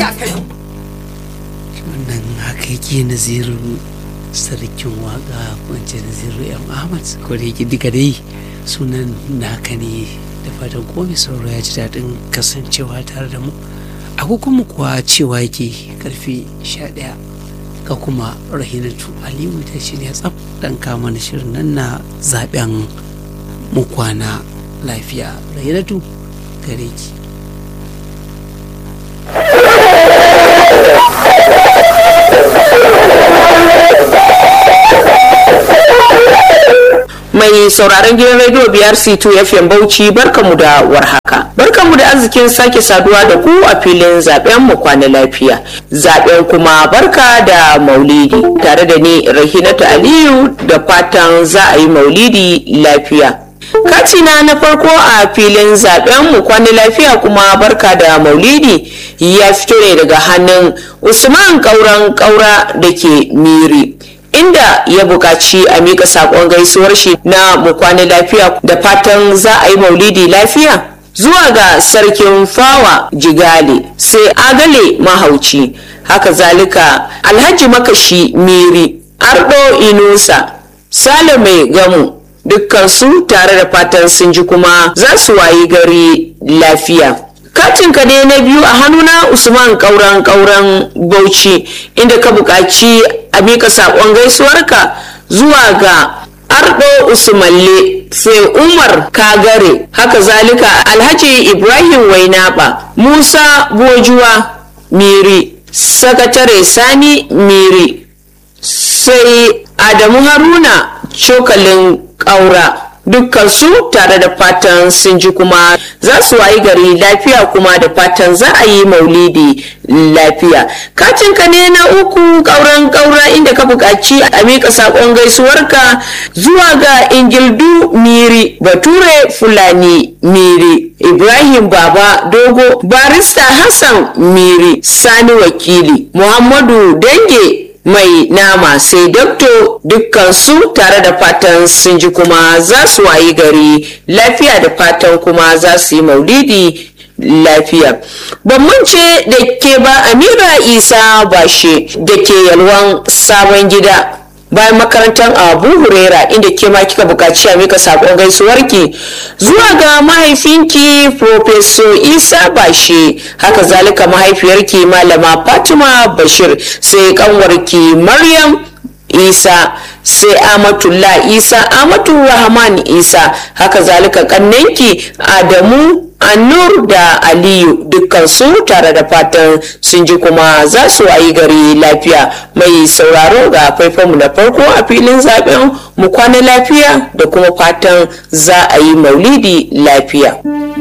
ya kai wannan haka yake naziru sarkin waka wance naziru yan ahmad ko da yake duka dai sunan naka ne da fatan komai sauro ya ji daɗin kasancewa tare da mu agogonmu kuwa cewa yake karfe 11 ga kuma rahinatu aliyu ta shirya tsaf dan kama na shirin nan na zaben mu kwana lafiya rahinatu gare ki mai sauraron gidan rediyo biyar c2 fm bauchi barkamu da warhaka barkamu da arzikin sake saduwa da ku a filin zaben mu kwana lafiya zaben kuma barka da maulidi tare da ni rahinatu aliyu da fatan za a yi maulidi lafiya katina na farko a filin zaben mu kwana lafiya kuma barka da maulidi ya fito ne daga hannun usman kauran kaura da ke miri inda ya buƙaci a mika saƙon gaisuwar shi na mu kwana lafiya da fatan za a yi maulidi lafiya zuwa ga sarkin fawa jigale sai agale mahauci haka zalika alhaji makashi miri ardo inusa sale mai gamu dukkansu tare da fatan sun ji kuma za su wayi gari lafiya katin ka ne na biyu a hannuna usman kauran kauran bauchi inda ka buƙaci a mika saƙon gaisuwarka zuwa ga ardo usmalle sai umar kagare haka zalika alhaji ibrahim wainaba musa bojuwa miri sakatare sani miri sai adamu haruna cokalin ƙaura dukkan su tare da fatan sun ji kuma za su wayi gari lafiya kuma da fatan za a yi maulidi lafiya katin ka ne na uku kauran kaura inda ka buƙaci a miƙa saƙon gaisuwarka zuwa ga ingildu miri bature fulani miri ibrahim baba dogo barista hassan miri sani wakili muhammadu dange mai nama sai dokto dukkansu tare da fatan sun ji kuma za su wayi gari lafiya da fatan kuma za su yi maulidi lafiya ban mance da ke ba amira isa bashe da ke yalwan sabon gida bayan makarantar abu hurera inda ke ma kika bukaci a mika sakon gaisuwarki zuwa ga mahaifinki professor isa bashe haka zalika mahaifiyarki malama fatima bashir sai kanwarki maryam isa sai amatullah isa amatu rahman isa haka zalika kannenki adamu annur da aliyu dukkansu tare da fatan sun ji kuma za su wayi gari lafiya mai sauraro ga faifanmu na farko a filin zaben mu kwana lafiya da kuma fatan za a yi maulidi lafiya.